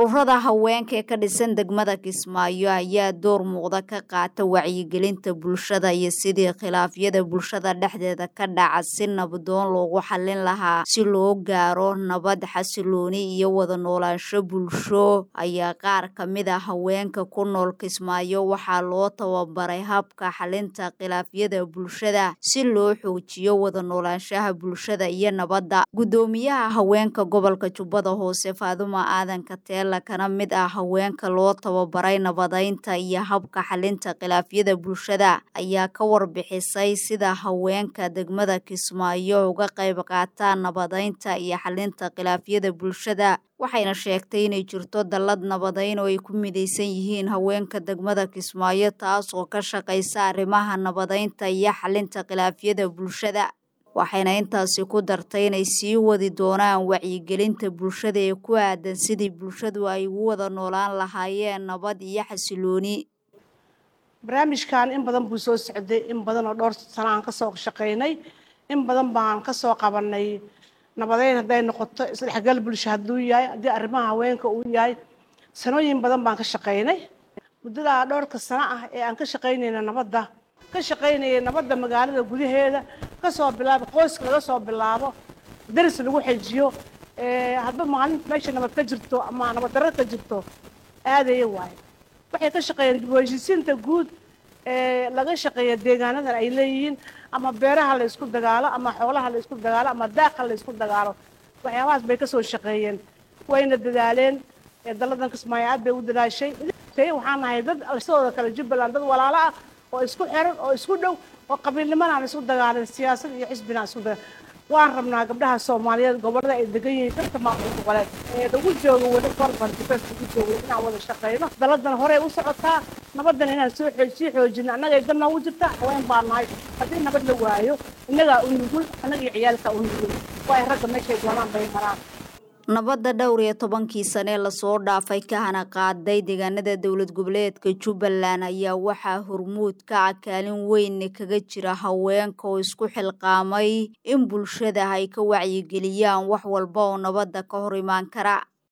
ururada haweenka ee ka dhisan degmada kismaayo ayaa door muuqda ka qaata wacyigelinta bulshada iyo sidii khilaafyada bulshada dhexdeeda ka dhaca si nabdoon loogu xallin lahaa si loo gaaro nabad xasilooni iyo wada noolaansho bulsho ayaa qaar ka mid a haweenka ku nool kismaayo waxaa loo tababaray habka xalinta khilaafyada bulshada si loo xoojiyo wada noolaanshaha bulshada iyo nabadda guddoomiyaha haweenka gobolka jubbada hoose faaduma aadan kateela kana mid ah haweenka loo tababaray nabadeynta iyo habka xalinta khilaafyada bulshada ayaa ka warbixisay sida haweenka degmada kismaayo uga qayb qaataan nabadeynta iyo xalinta khilaafyada bulshada waxayna sheegtay inay jirto dallad nabadeyn oo ay ku midaysan yihiin haweenka degmada kismaayo taas oo ka shaqaysa arrimaha nabadeynta iyo xalinta khilaafyada bulshada waxayna intaasi ku dartay inay sii wadi doonaan wacyigelinta bulshada ee ku aadan sidii bulshadu ay ugu wada noolaan lahaayeen nabad iyo xasilooni barnaamijkan in badan buu soo socday in badan oo dhowr sano aan kasoo shaqaynay in badan baan kasoo qabanay nabadeyn hadday noqoto isdhexgal bulsho hadduu yahay haddii arrimaha haweenka uu yahay sanooyin badan baan ka shaqaynay muddadaa dhowrka sano ah ee aan ka shaqaynayna nabadda ka shaqaynayay nabadda magaalada gudaheeda kasoo bilaabo qoyska laga soo bilaabo daris lagu xejiyo hadba maalinta meesha nabad ka jirto ama nabad darro ka jirto aadaya waayo waxay ka shaqeeyeen dib u heshiisiinta guud ee laga shaqeeya deegaanadan ay leeyihiin ama beeraha la isku dagaalo ama xoolaha la isku dagaalo ama daaqa la isku dagaalo waxyaabahaas bay kasoo shaqeeyeen wayna dadaaleen dalladan kismaayo aad bay u dadaashay waxaan nahay dad sidooda kale jubbaland dad walaalo ah oo isku xiran oo isku dhow oo qabiilnimana aan isku dagaalin siyaasad iyo xisbina aan isku dagaalin waan rabnaa gabdhaha soomaaliyeed gobollada ay degan yihiin dadka maamul goboleed ee lagu joogo weli korban dibes lagu joogo inaan wada shaqeyno dalladan horey u socotaa nabadan inaan soo sii xoojino annaga ay dan noogu jirta haween baa nahay haddii nabad la waayo innagaa u nugul annaga iyo ciyaalkaa u nugul waa ay ragga meeshay doonaan bay maraan nabadda dhowr iyo tobankii sane lasoo dhaafay ka hana qaaday deegaanada dowlad goboleedka jubbaland ayaa waxaa hormuud ka ah kaalin weyn kaga jira haweenka oo isku xilqaamay in bulshada ay ka wacyigeliyaan wax walba oo nabadda ka hor imaan kara